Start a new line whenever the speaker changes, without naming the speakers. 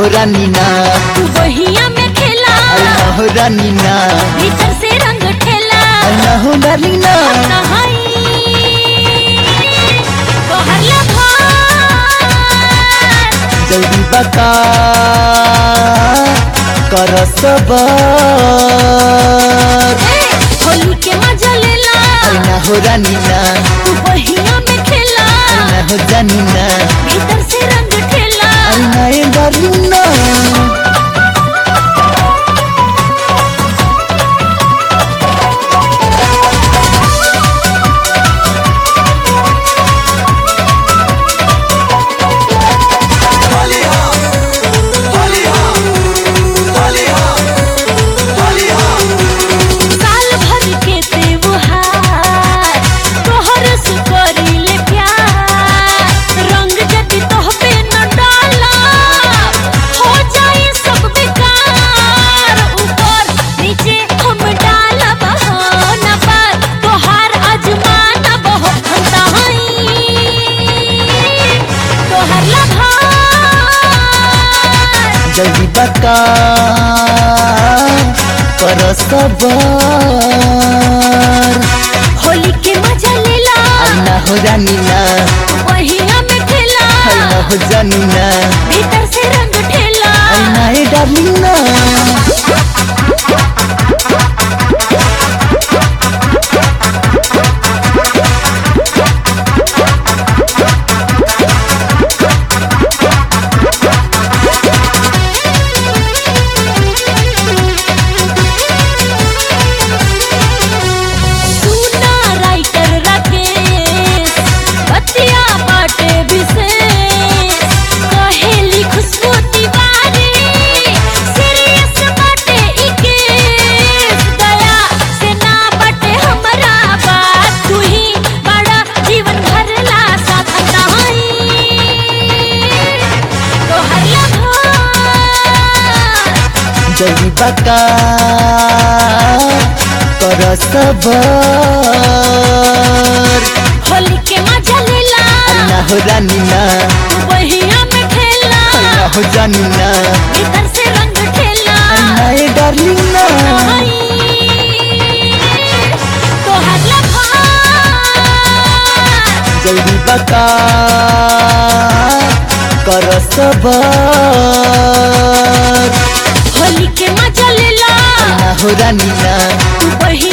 हो रानी ना
तू बहिया में खेला
अल्लाह हो रानी ना
भीतर से रंग ठेला
अल्लाह हो रानी ना
नहाई तोहर लभार
जल्दी बता कर सबर
होली के मजा लेला
अल्लाह हो रानी ना
तू बहिया में खेला
अल्लाह हो जानी ना
भीतर से रंग ठेला
अल्लाह ए डार्लिंग ना
साल भर के त्योहार तोहर से करीले प्यार रंग जदि तोहपे न डाला हो जाई सब बेकार ऊपर नीचे हम डाला बहाना पर तोहार अजमाना बहुत हंताई तोहर लभार
जल्दी बता कर सबर
होली के मजा लेला
अल्लाह हो रानी ना
वहिया में खेला
अल्लाह हो जानी ना
भीतर से रंग ठेला
अल्लाह ए डार्लिंग ना
सुना राइटर राकेश बतिया बाटे विशेष कहेली खुशबू तिवारी सीरियस बाटे ई केस दया से ना बाटे हमरा बात तू ही बड़ा जीवन भरला साथ नहीं तोहर लभार
जल्दी बता कर सबर
होली के मजा लेला
अल्लाह हो रानी ना
बहिया में खेला
अल्लाह हो जानी ना
भीतर से रंग ठेला
अल्लाह ए डार्लिंग ना
आई, तोहर लभार
जल्दी बता कर सबर
होली के मजा लेला
अल्लाह हो रानी ना
बहिया